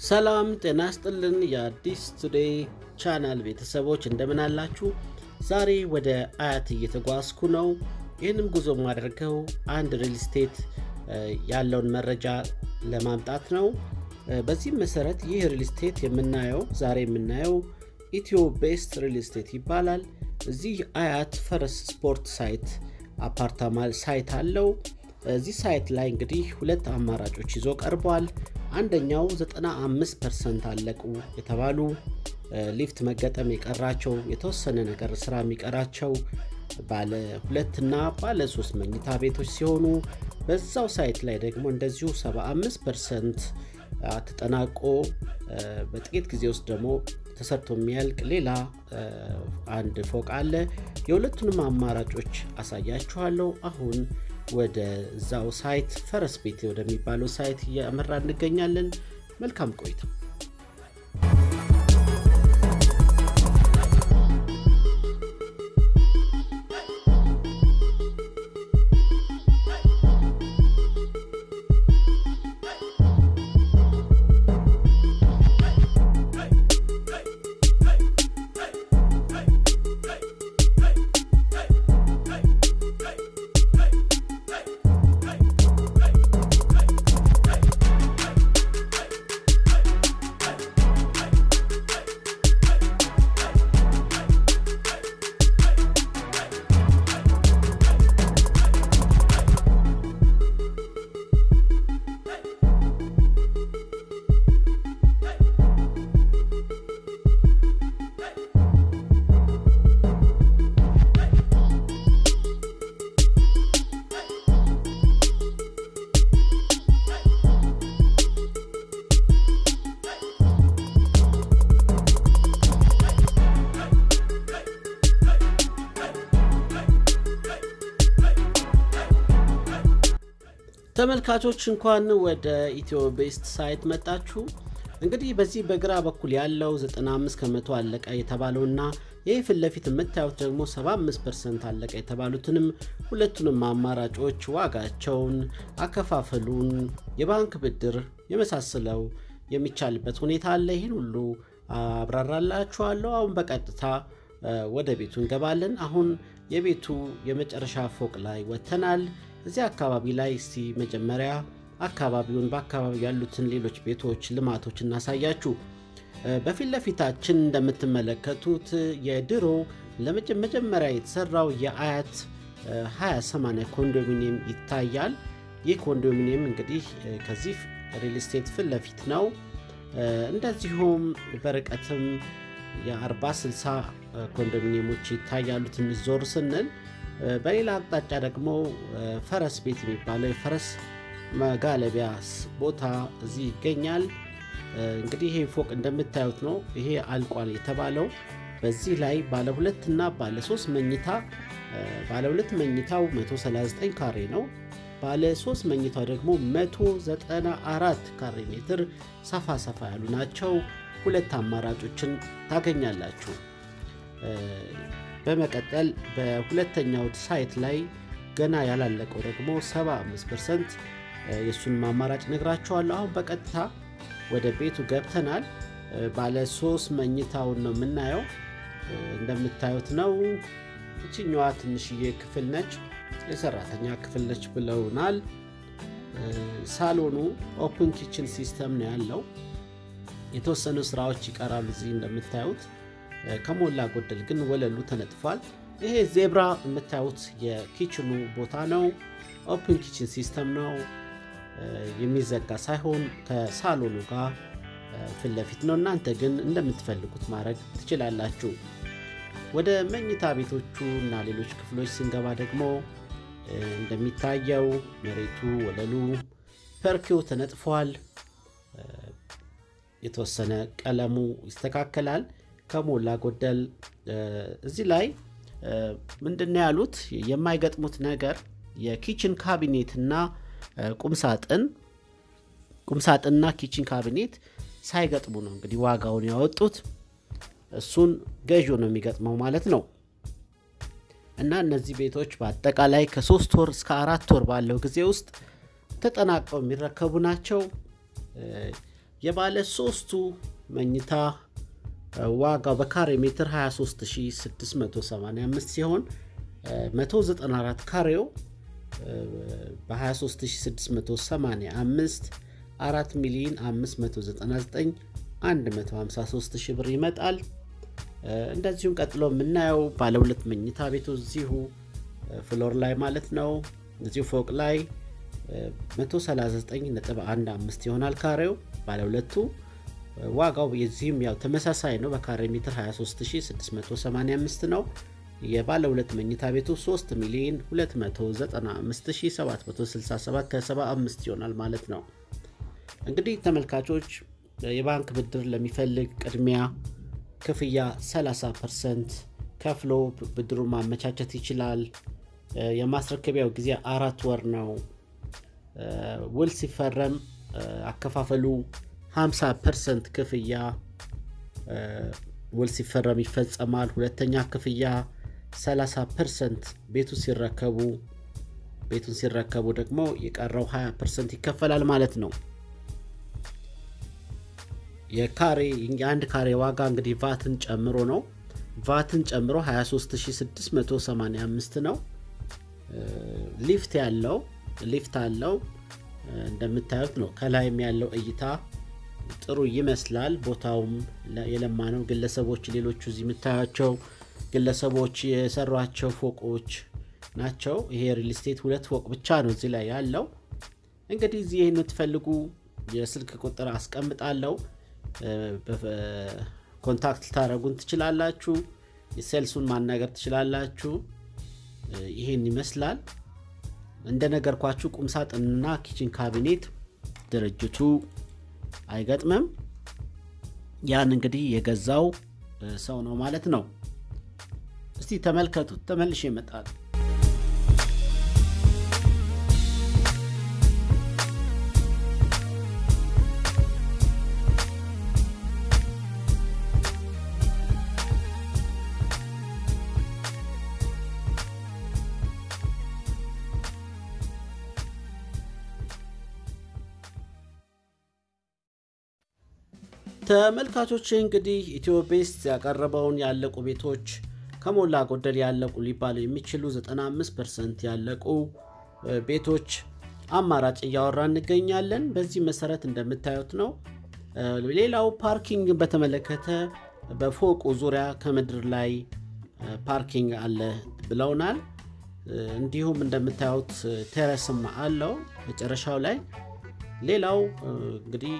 ሰላም ጤና ስጥልን የአዲስ ቱዴይ ቻናል ቤተሰቦች እንደምን አላችሁ? ዛሬ ወደ አያት እየተጓዝኩ ነው። ይህንም ጉዞ የማደርገው አንድ ሪል ስቴት ያለውን መረጃ ለማምጣት ነው። በዚህም መሰረት ይህ ሪል ስቴት የምናየው ዛሬ የምናየው ኢትዮ ቤስት ሪል ስቴት ይባላል። እዚህ አያት ፈረስ ስፖርት ሳይት አፓርታማ ሳይት አለው። እዚህ ሳይት ላይ እንግዲህ ሁለት አማራጮች ይዞ ቀርቧል። አንደኛው 95 ፐርሰንት አለቁ የተባሉ ሊፍት መገጠም የቀራቸው የተወሰነ ነገር ስራ የሚቀራቸው ባለ ሁለትና ባለ ሶስት መኝታ ቤቶች ሲሆኑ በዛው ሳይት ላይ ደግሞ እንደዚሁ 75 ፐርሰንት ተጠናቆ በጥቂት ጊዜ ውስጥ ደግሞ ተሰርቶ የሚያልቅ ሌላ አንድ ፎቅ አለ። የሁለቱንም አማራጮች አሳያችኋለሁ። አሁን ወደ ዛው ሳይት ፈረስ ቤት ወደሚባለው ሳይት እያመራ እንገኛለን። መልካም ቆይታ። ተመልካቾች እንኳን ወደ ኢትዮ ቤስት ሳይት መጣችሁ። እንግዲህ በዚህ በግራ በኩል ያለው 95 ከመቶ አለቀ የተባለውና ይህ ፊት ለፊት የምታዩት ደግሞ 75 ፐርሰንት አለቀ የተባሉትንም ሁለቱንም አማራጮች ዋጋቸውን፣ አከፋፈሉን፣ የባንክ ብድር የመሳሰለው የሚቻልበት ሁኔታ አለ። ይህን ሁሉ አብራራላችኋለሁ። አሁን በቀጥታ ወደ ቤቱ እንገባለን። አሁን የቤቱ የመጨረሻ ፎቅ ላይ ወጥተናል። እዚህ አካባቢ ላይ እስቲ መጀመሪያ አካባቢውን በአካባቢ ያሉትን ሌሎች ቤቶች ልማቶች እናሳያችሁ። በፊት ለፊታችን እንደምትመለከቱት የድሮ ለመጀመሪያ የተሰራው የአያት 20/80 ኮንዶሚኒየም ይታያል። ይህ ኮንዶሚኒየም እንግዲህ ከዚህ ሪል ስቴት ፊት ለፊት ነው። እንደዚሁም በርቀትም የ40/60 ኮንዶሚኒየሞች ይታያሉ። ትንሽ ዞር ስንል በሌላ አቅጣጫ ደግሞ ፈረስ ቤት የሚባለው የፈረስ መጋለቢያ ቦታ እዚህ ይገኛል። እንግዲህ ይሄ ፎቅ እንደምታዩት ነው። ይሄ አልቋል የተባለው በዚህ ላይ ባለ ሁለት እና ባለ ሶስት መኝታ ባለ ሁለት መኝታው 139 ካሬ ነው። ባለ ሶስት መኝታው ደግሞ 194 ካሬ ሜትር ሰፋ ሰፋ ያሉ ናቸው። ሁለት አማራጮችን ታገኛላችሁ። በመቀጠል በሁለተኛው ሳይት ላይ ገና ያላለቀው ደግሞ 75 ፐርሰንት የእሱንም አማራጭ ነግራችኋለሁ። አሁን በቀጥታ ወደ ቤቱ ገብተናል። ባለ ሶስት መኝታውን ነው የምናየው። እንደምታዩት ነው። እችኛዋ ትንሽዬ ክፍል ነች፣ የሰራተኛ ክፍል ነች ብለውናል። ሳሎኑ ኦፕን ኪችን ሲስተም ነው ያለው። የተወሰኑ ስራዎች ይቀራሉ እዚህ እንደምታዩት ከሞላ ጎደል ግን ወለሉ ተነጥፏል። ይሄ ዜብራ የምታዩት የኪችኑ ቦታ ነው። ኦፕን ኪችን ሲስተም ነው፣ የሚዘጋ ሳይሆን ከሳሎኑ ጋር ፊት ለፊት ነው። እናንተ ግን እንደምትፈልጉት ማድረግ ትችላላችሁ። ወደ መኝታ ቤቶቹ እና ሌሎች ክፍሎች ስንገባ ደግሞ እንደሚታየው መሬቱ፣ ወለሉ ፐርኪው ተነጥፏል። የተወሰነ ቀለሙ ይስተካከላል። ከሞላ ጎደል እዚህ ላይ ምንድነው ያሉት የማይገጥሙት ነገር የኪችን ካቢኔት እና ቁምሳጥን ቁምሳጥንና ኪችን ካቢኔት ሳይገጥሙ ነው እንግዲህ ዋጋውን ያወጡት። እሱን ገዢው ነው የሚገጥመው ማለት ነው። እና እነዚህ ቤቶች በአጠቃላይ ከሶስት ወር እስከ አራት ወር ባለው ጊዜ ውስጥ ተጠናቀው የሚረከቡ ናቸው። የባለ ሶስቱ መኝታ ዋጋው በካሬ ሜትር 23685 ሲሆን 194 ካሬው በ23685 4 ሚሊዮን 599 153 ሺህ ብር ይመጣል። እንደዚሁም ቀጥሎ የምናየው ባለ ሁለት መኝታ ቤቱ እዚሁ ፍሎር ላይ ማለት ነው እዚሁ ፎቅ ላይ 139.15 ይሆናል ካሬው ባለ ሁለቱ ዋጋው የዚህም ያው ተመሳሳይ ነው። በካሬ ሜትር 23685 ነው። የባለ ሁለት መኝታ ቤቱ 3 ሚሊዮን 295767 ከ75 ይሆናል ማለት ነው። እንግዲህ ተመልካቾች የባንክ ብድር ለሚፈልግ ቅድሚያ ክፍያ 30 ፐርሰንት ከፍሎ ብድሩን ማመቻቸት ይችላል። የማስረከቢያው ጊዜ አራት ወር ነው። ውል ሲፈረም አከፋፈሉ 50 ፐርሰንት ክፍያ ውል ሲፈረም ይፈጸማል። ሁለተኛ ክፍያ 30 ፐርሰንት ቤቱ ሲረከቡ ቤቱን ሲረከቡ ደግሞ የቀረው 20 ፐርሰንት ይከፈላል ማለት ነው። የካሬ የአንድ ካሬ ዋጋ እንግዲህ ቫትን ጨምሮ ነው። ቫትን ጨምሮ 23685 ነው። ሊፍት ያለው ሊፍት አለው እንደምታዩት ነው። ከላይም ያለው እይታ ጥሩ ይመስላል። ቦታውም የለማ ነው። ግለሰቦች ሌሎቹ እዚህ የምታያቸው ግለሰቦች የሰሯቸው ፎቆች ናቸው። ይሄ ሪል ስቴት ሁለት ፎቅ ብቻ ነው እዚህ ላይ ያለው። እንግዲህ እዚህ ይህን የምትፈልጉ የስልክ ቁጥር አስቀምጣለሁ። ኮንታክት ልታደረጉን ትችላላችሁ። የሴልሱን ማናገር ትችላላችሁ። ይህን ይመስላል። እንደነገርኳችሁ ቁምሳጥንና ኪችን ካቢኔት ድርጅቱ አይገጥምም። ያን እንግዲህ የገዛው ሰው ነው ማለት ነው። እስቲ ተመልከቱት። ተመልሼ ይመጣል። ተመልካቾች እንግዲህ ኢትዮ ቤስት ያቀረበውን ያለቁ ቤቶች ከሞላ ጎደል ያለቁ ሊባሉ የሚችሉ 95 ፐርሰንት ያለቁ ቤቶች አማራጭ እያወራ እንገኛለን። በዚህ መሰረት እንደምታዩት ነው። ሌላው ፓርኪንግን በተመለከተ በፎቁ ዙሪያ ከምድር ላይ ፓርኪንግ አለ ብለውናል። እንዲሁም እንደምታዩት ቴረስም አለው መጨረሻው ላይ። ሌላው እንግዲህ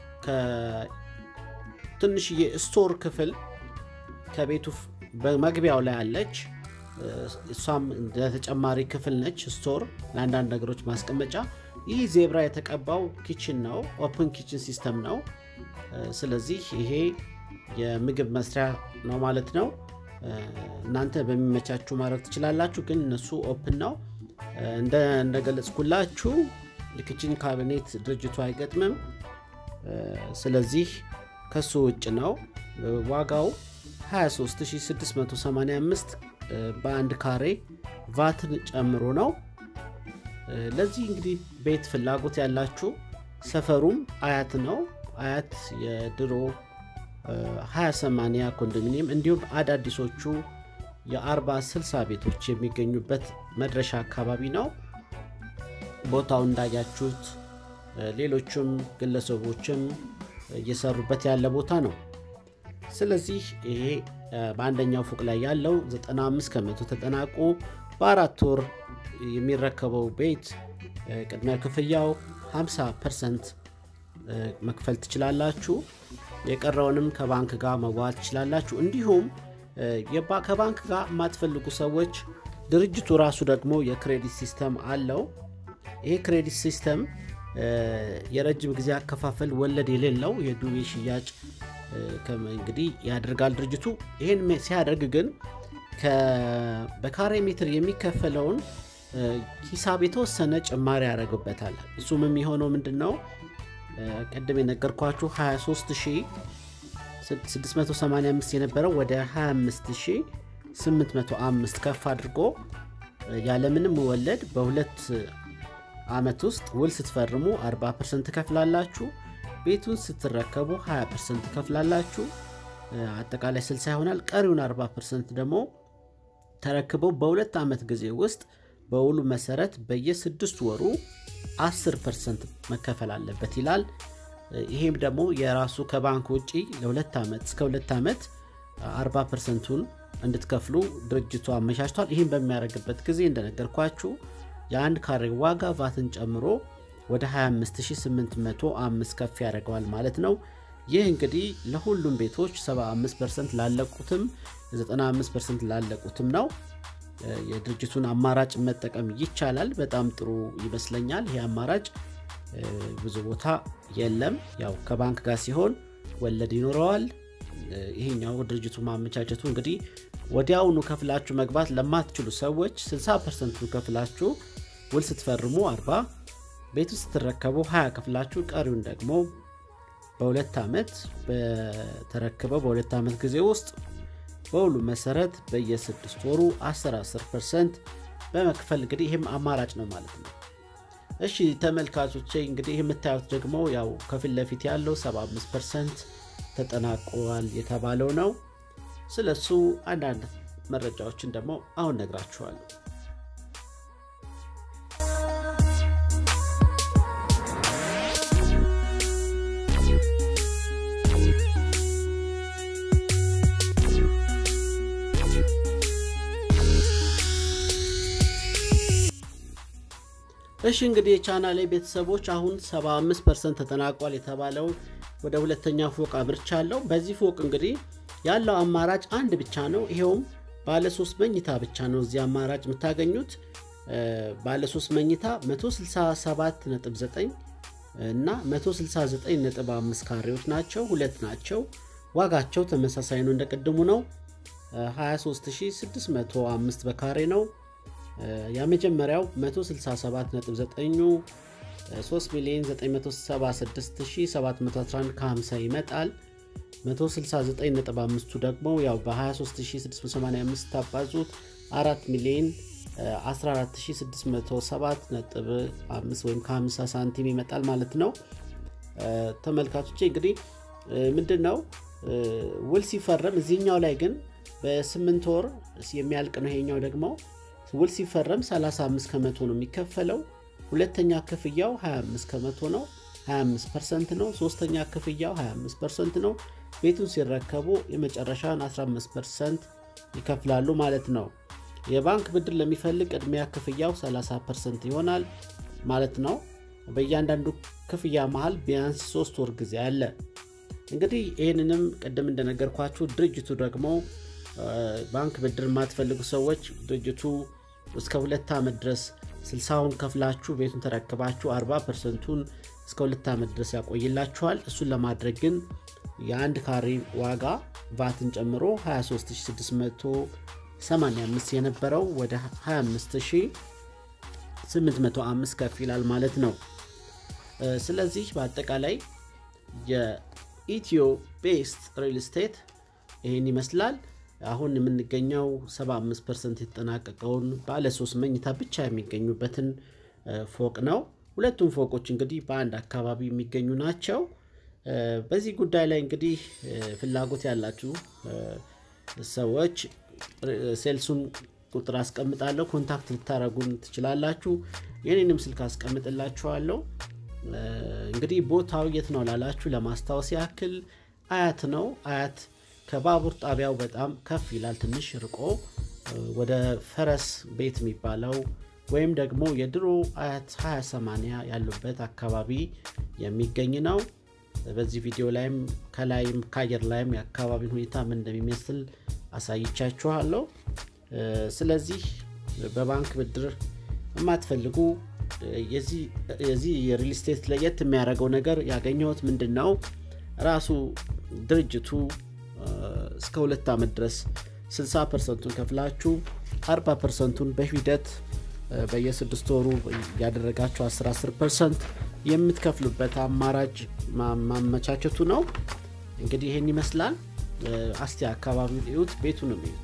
ትንሽዬ ስቶር ክፍል ከቤቱ በመግቢያው ላይ አለች። እሷም ተጨማሪ ክፍል ነች። ስቶር ለአንዳንድ ነገሮች ማስቀመጫ። ይህ ዜብራ የተቀባው ኪችን ነው። ኦፕን ኪችን ሲስተም ነው። ስለዚህ ይሄ የምግብ መስሪያ ነው ማለት ነው። እናንተ በሚመቻችሁ ማድረግ ትችላላችሁ፣ ግን እነሱ ኦፕን ነው። እንደገለጽኩላችሁ የኪችን ካቢኔት ድርጅቱ አይገጥምም። ስለዚህ ከሱ ውጭ ነው። ዋጋው 23685 በአንድ ካሬ ቫትን ጨምሮ ነው። ለዚህ እንግዲህ ቤት ፍላጎት ያላችሁ ሰፈሩም አያት ነው። አያት የድሮ 20/80 ኮንዶሚኒየም እንዲሁም አዳዲሶቹ የ40 60 ቤቶች የሚገኙበት መድረሻ አካባቢ ነው። ቦታው እንዳያችሁት ሌሎችም ግለሰቦችም እየሰሩበት ያለ ቦታ ነው። ስለዚህ ይሄ በአንደኛው ፎቅ ላይ ያለው 95 ከመቶ ተጠናቆ በአራት ወር የሚረከበው ቤት ቅድሚያ ክፍያው 50 ፐርሰንት መክፈል ትችላላችሁ። የቀረውንም ከባንክ ጋር መዋል ትችላላችሁ። እንዲሁም ከባንክ ጋር የማትፈልጉ ሰዎች ድርጅቱ ራሱ ደግሞ የክሬዲት ሲስተም አለው። ይሄ ክሬዲት ሲስተም የረጅም ጊዜ አከፋፈል ወለድ የሌለው የዱቤ ሽያጭ እንግዲህ ያደርጋል ድርጅቱ። ይህን ሲያደርግ ግን በካሬ ሜትር የሚከፈለውን ሂሳብ የተወሰነ ጭማሪ ያደርግበታል። እሱም የሚሆነው ምንድን ነው? ቅድም የነገርኳችሁ 23685 የነበረው ወደ 25805 ከፍ አድርጎ ያለምንም ወለድ በሁለት ዓመት ውስጥ ውል ስትፈርሙ 40 ፐርሰንት ትከፍላላችሁ። ቤቱን ስትረከቡ 20 ፐርሰንት ትከፍላላችሁ። አጠቃላይ 60 ይሆናል። ቀሪውን 40 ፐርሰንት ደግሞ ተረክበው በሁለት ዓመት ጊዜ ውስጥ በውሉ መሰረት በየስድስት ወሩ 10 ፐርሰንት መከፈል አለበት ይላል። ይሄም ደግሞ የራሱ ከባንክ ውጪ ለሁለት ዓመት እስከ ሁለት ዓመት 40 ፐርሰንቱን እንድትከፍሉ ድርጅቱ አመቻችቷል። ይህም በሚያደርግበት ጊዜ እንደነገርኳችሁ የአንድ ካሬ ዋጋ ቫትን ጨምሮ ወደ 25805 ከፍ ያደርገዋል ማለት ነው። ይህ እንግዲህ ለሁሉም ቤቶች 75 ፐርሰንት ላለቁትም 95 ፐርሰንት ላለቁትም ነው። የድርጅቱን አማራጭ መጠቀም ይቻላል። በጣም ጥሩ ይመስለኛል። ይህ አማራጭ ብዙ ቦታ የለም። ያው ከባንክ ጋር ሲሆን ወለድ ይኖረዋል። ይሄኛው ድርጅቱ ማመቻቸቱ እንግዲህ ወዲያውኑ ከፍላችሁ መግባት ለማትችሉ ሰዎች 60 ፐርሰንቱ ከፍላችሁ ውል ስትፈርሙ 40 ቤቱ ስትረከቡ 20 ከፍላችሁ ቀሪውን ደግሞ በሁለት ዓመት በተረክበው በሁለት ዓመት ጊዜ ውስጥ በሁሉ መሰረት በየስድስት ወሩ 10 10 ፐርሰንት በመክፈል እንግዲህ ይህም አማራጭ ነው ማለት ነው። እሺ ተመልካቾቼ እንግዲህ የምታዩት ደግሞ ያው ከፊት ለፊት ያለው 75 ፐርሰንት ተጠናቋል የተባለው ነው። ስለሱ አንዳንድ መረጃዎችን ደግሞ አሁን ነግራችኋለሁ። እሺ እንግዲህ የቻናሌ ቤተሰቦች አሁን 75 ፐርሰንት ተጠናቋል የተባለው ወደ ሁለተኛ ፎቅ አምርቻለሁ። በዚህ ፎቅ እንግዲህ ያለው አማራጭ አንድ ብቻ ነው። ይሄውም ባለ ሶስት መኝታ ብቻ ነው እዚህ አማራጭ የምታገኙት። ባለ ሶስት መኝታ 167.9 እና 169.5 ካሬዎች ናቸው። ሁለት ናቸው። ዋጋቸው ተመሳሳይ ነው፣ እንደቅድሙ ነው። 23605 በካሬ ነው። የመጀመሪያው 167.9 3 ሚሊዮን 976711 ከ50 ይመጣል። 169.5ቱ ደግሞ ያው በ23685 ታባዙት 4 ሚሊዮን 14607.5 ወይም ከ50 ሳንቲም ይመጣል ማለት ነው። ተመልካቾቼ እንግዲህ ምንድን ነው ውል ሲፈረም እዚህኛው ላይ ግን በስምንት ወር የሚያልቅ ነው። ይሄኛው ደግሞ ውል ሲፈረም 35 ከመቶ ነው የሚከፈለው። ሁለተኛ ክፍያው 25 ከመቶ ነው፣ 25 ፐርሰንት ነው። ሶስተኛ ክፍያው 25 ፐርሰንት ነው። ቤቱን ሲረከቡ የመጨረሻን 15 ፐርሰንት ይከፍላሉ ማለት ነው። የባንክ ብድር ለሚፈልግ ቅድሚያ ክፍያው 30 ፐርሰንት ይሆናል ማለት ነው። በእያንዳንዱ ክፍያ መሃል ቢያንስ 3 ወር ጊዜ አለ። እንግዲህ ይህንንም ቅድም እንደነገርኳችሁ ድርጅቱ ደግሞ ባንክ ብድር የማትፈልጉ ሰዎች ድርጅቱ እስከ ሁለት ዓመት ድረስ ስልሳውን ከፍላችሁ ቤቱን ተረክባችሁ 40 ፐርሰንቱን እስከ ሁለት ዓመት ድረስ ያቆይላችኋል። እሱን ለማድረግ ግን የአንድ ካሬ ዋጋ ቫትን ጨምሮ 23685 የነበረው ወደ 25805 ከፍ ይላል ማለት ነው። ስለዚህ በአጠቃላይ የኢትዮ ቤስት ሪል ስቴት ይህን ይመስላል። አሁን የምንገኘው 75 ፐርሰንት የተጠናቀቀውን ባለ ሶስት መኝታ ብቻ የሚገኙበትን ፎቅ ነው። ሁለቱም ፎቆች እንግዲህ በአንድ አካባቢ የሚገኙ ናቸው። በዚህ ጉዳይ ላይ እንግዲህ ፍላጎት ያላችሁ ሰዎች ሴልሱን ቁጥር አስቀምጣለሁ፣ ኮንታክት ልታደረጉን ትችላላችሁ። የኔንም ስልክ አስቀምጥላችኋለሁ። እንግዲህ ቦታው የት ነው ላላችሁ ለማስታወስ ያክል አያት ነው። አያት ከባቡር ጣቢያው በጣም ከፍ ይላል፣ ትንሽ ርቆ ወደ ፈረስ ቤት የሚባለው ወይም ደግሞ የድሮ አያት 2080 ያሉበት አካባቢ የሚገኝ ነው። በዚህ ቪዲዮ ላይም ከላይም ከአየር ላይም የአካባቢን ሁኔታ ምን እንደሚመስል አሳይቻችኋለሁ። ስለዚህ በባንክ ብድር የማትፈልጉ የዚህ የሪል ስቴት ለየት የሚያደርገው ነገር ያገኘሁት ምንድን ነው ራሱ ድርጅቱ እስከ ሁለት ዓመት ድረስ 60 ፐርሰንቱን ከፍላችሁ 40 ፐርሰንቱን በሂደት በየስድስት ወሩ ያደረጋችሁ 10 10 ፐርሰንት የምትከፍሉበት አማራጭ ማመቻቸቱ ነው። እንግዲህ ይህን ይመስላል። አስቲ አካባቢ እዩት፣ ቤቱንም እዩት።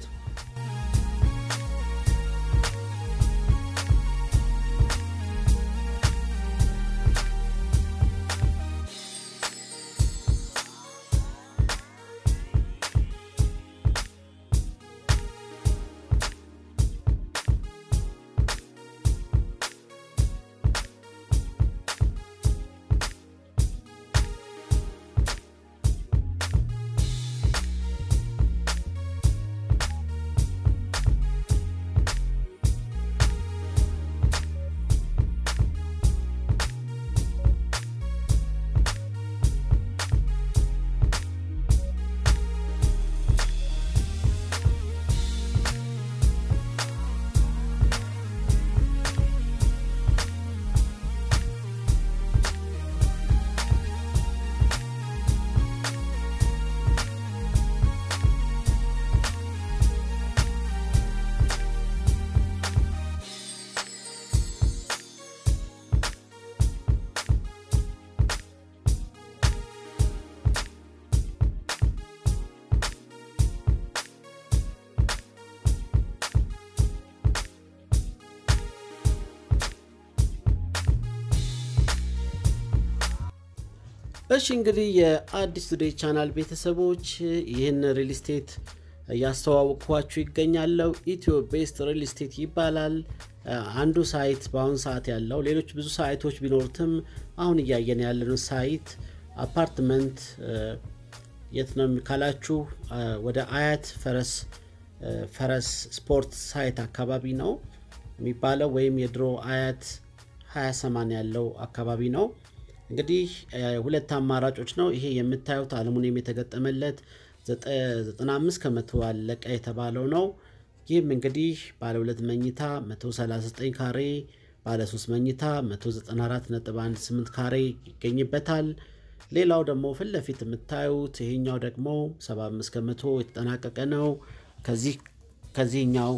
እሺ እንግዲህ የአዲስ ቱዴይ ቻናል ቤተሰቦች ይህን ሪል ስቴት እያስተዋወቅኳችሁ ይገኛለው። ኢትዮ ቤስት ሪል ስቴት ይባላል። አንዱ ሳይት በአሁኑ ሰዓት ያለው ሌሎች ብዙ ሳይቶች ቢኖሩትም አሁን እያየን ያለነው ሳይት አፓርትመንት የት ነው ካላችሁ ወደ አያት ፈረስ ፈረስ ስፖርት ሳይት አካባቢ ነው የሚባለው ወይም የድሮ አያት 28 ያለው አካባቢ ነው። እንግዲህ ሁለት አማራጮች ነው። ይሄ የምታዩት አልሙኒየም የተገጠመለት 95 ከመቶ አለቀ የተባለው ነው። ይህም እንግዲህ ባለ ሁለት መኝታ 139 ካሬ፣ ባለ 3 መኝታ 194.18 ካሬ ይገኝበታል። ሌላው ደግሞ ፊት ለፊት የምታዩት ይሄኛው ደግሞ 75 ከመቶ የተጠናቀቀ ነው። ከዚህኛው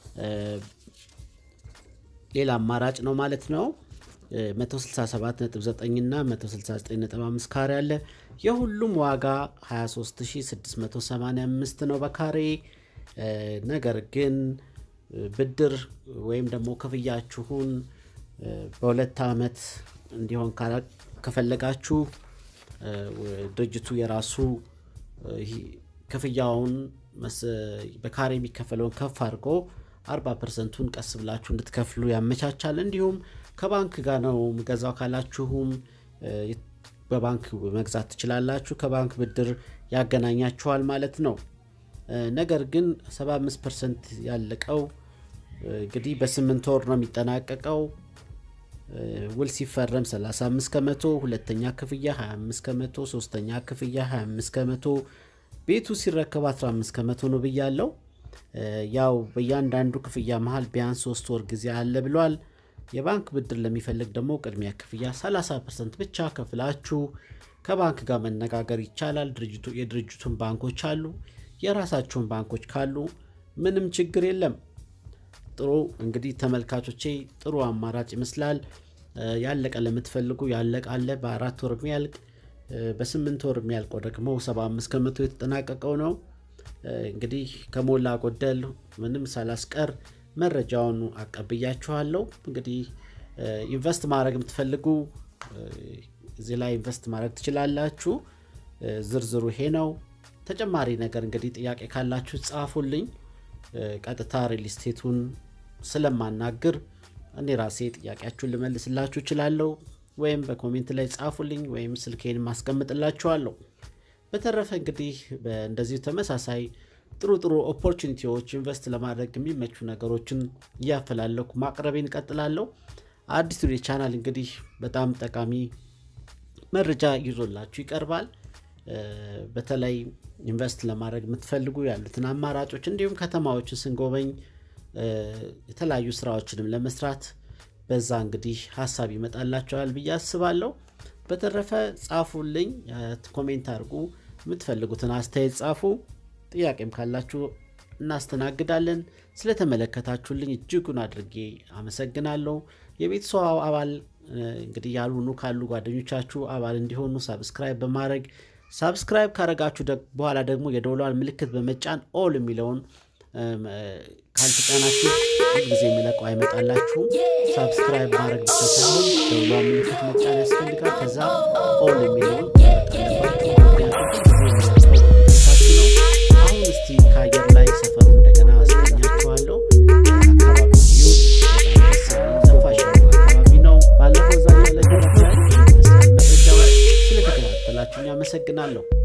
ሌላ አማራጭ ነው ማለት ነው። 167.9 እና 169.5 ካሬ አለ። የሁሉም ዋጋ 23685 ነው በካሬ። ነገር ግን ብድር ወይም ደግሞ ክፍያችሁን በሁለት ዓመት እንዲሆን ከፈለጋችሁ ድርጅቱ የራሱ ክፍያውን በካሬ የሚከፈለውን ከፍ አድርጎ 40 ፐርሰንቱን ቀስ ብላችሁ እንድትከፍሉ ያመቻቻል። እንዲሁም ከባንክ ጋር ነው ገዛው ካላችሁም በባንክ መግዛት ትችላላችሁ። ከባንክ ብድር ያገናኛችኋል ማለት ነው። ነገር ግን 75 ፐርሰንት ያለቀው እንግዲህ በስምንት ወር ነው የሚጠናቀቀው። ውል ሲፈረም 35 ከመቶ፣ ሁለተኛ ክፍያ 25 ከመቶ፣ ሶስተኛ ክፍያ 25 ከመቶ፣ ቤቱ ሲረከብ 15 ከመቶ ነው ብያለው። ያው በእያንዳንዱ ክፍያ መሀል ቢያንስ ሶስት ወር ጊዜ አለ ብሏል። የባንክ ብድር ለሚፈልግ ደግሞ ቅድሚያ ክፍያ 30 ፐርሰንት ብቻ ከፍላችሁ ከባንክ ጋር መነጋገር ይቻላል። ድርጅቱ የድርጅቱን ባንኮች አሉ። የራሳችሁን ባንኮች ካሉ ምንም ችግር የለም። ጥሩ እንግዲህ ተመልካቾቼ ጥሩ አማራጭ ይመስላል። ያለቀ ለምትፈልጉ ያለቀ አለ። በአራት ወር የሚያልቅ በስምንት ወር የሚያልቀው ደግሞ 75 ከመቶ የተጠናቀቀው ነው። እንግዲህ ከሞላ ጎደል ምንም ሳላስቀር መረጃውን አቀብያችኋለሁ። እንግዲህ ኢንቨስት ማድረግ የምትፈልጉ እዚህ ላይ ኢንቨስት ማድረግ ትችላላችሁ። ዝርዝሩ ይሄ ነው። ተጨማሪ ነገር እንግዲህ ጥያቄ ካላችሁ ጻፉልኝ። ቀጥታ ሪል ስቴቱን ስለማናግር እኔ ራሴ ጥያቄያችሁን ልመልስላችሁ እችላለሁ። ወይም በኮሜንት ላይ ጻፉልኝ ወይም ስልኬን ማስቀምጥላችኋለሁ። በተረፈ እንግዲህ እንደዚሁ ተመሳሳይ ጥሩ ጥሩ ኦፖርቹኒቲዎች ኢንቨስት ለማድረግ የሚመቹ ነገሮችን እያፈላለኩ ማቅረቤን እቀጥላለሁ። አዲስ ቱዴይ ቻናል እንግዲህ በጣም ጠቃሚ መረጃ ይዞላችሁ ይቀርባል። በተለይ ኢንቨስት ለማድረግ የምትፈልጉ ያሉትን አማራጮች እንዲሁም ከተማዎችን ስንጎበኝ የተለያዩ ስራዎችንም ለመስራት በዛ እንግዲህ ሀሳብ ይመጣላቸዋል ብዬ አስባለሁ። በተረፈ ጻፉልኝ፣ ኮሜንት አድርጉ፣ የምትፈልጉትን አስተያየት ጻፉ። ጥያቄም ካላችሁ እናስተናግዳለን። ስለተመለከታችሁልኝ እጅጉን አድርጌ አመሰግናለሁ። የቤተሰቡ አባል እንግዲህ ያልሆኑ ካሉ ጓደኞቻችሁ አባል እንዲሆኑ ሳብስክራይብ በማድረግ ሳብስክራይብ ካረጋችሁ በኋላ ደግሞ የደውሏን ምልክት በመጫን ኦል የሚለውን ካልተጫናችሁ ጊዜ የሚለቀው አይመጣላችሁም። ሳብስክራይብ ማድረግ ብቻ ሳይሆን ደውሏን ምልክት መጫን ያስፈልጋል። ከዛ ኦል የሚለውን አሁን እስቲ ከአየር ላይ ሰፈሩ እንደገና አስገኛችኋለሁ። አካባቢ ዩት ነፋሻ አካባቢ ነው። ባለፈው ዛ ያለ መረጃ ስለተከታተላችሁኝ አመሰግናለሁ።